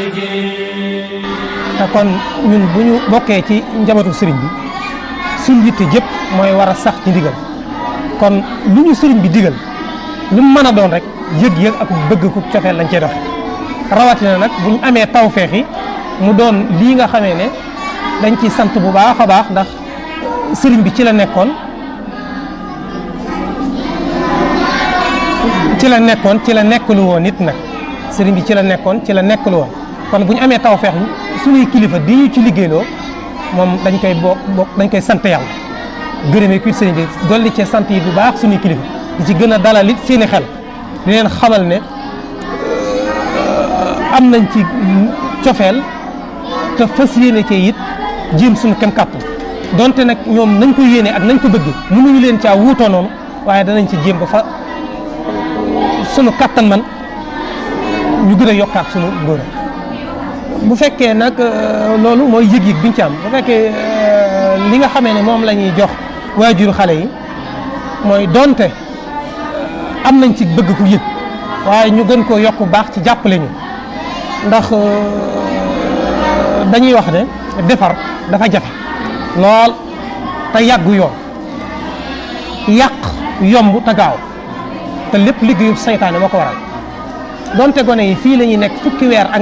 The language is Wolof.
te kon ñun bu ñu bokkee ci njabootu sëriñ bi suñ yitte jëpp mooy war a sax ci ndigal kon lu ñu sëriñ bi digal lu mu mën a doon rek yëg-yëg ak bëgg ku cofeel lañ cey doxe rawatina nag bu ñu amee tawfeex yi mu doon lii nga xamee ne dañ ciy sant bu baax a baax ndax sëriñ bi ci la nekkoon ci la nekkoon ci la nekkalu woon nit nag sëriñ bi ci la nekkoon ci la nekkalu woon kon bu ñu amee tawfeex suñuy kilifa di ñu ci liggéeyloo moom dañ koy bokk bokk dañ koy sant yàlla gërëmee kuy sëriñ bi dolli cee sant yi bu baax suñuy kilifa di ci gën a dalal it seeni xel di leen xamal ne am nañ ci cofeel te fas yéene cee it jéem suñu kem kàttan donte nag ñoom nañ ko yéene ak nañ ko bëgg mënuñu leen caa wuutoo noonu waaye danañ ci jéem ba fa sunu kàttan man ñu gën a yokkaat sunu ngóor bu fekkee nag loolu mooy yëg-yëg biñ ci am bu fekkee li nga xamee ne moom la ñuy jox waajuru xale yi mooy donte am nañ ci bëgg ku yëg waaye ñu gën koo yokk baax ci jàppale ñu ndax dañuy wax ne defar dafa jafe lool te yàggu yoon yàq yomb te gaaw te lépp liggéeyu saytaane moo ko waral donte gone yi fii la ñuy nekk fukki weer ak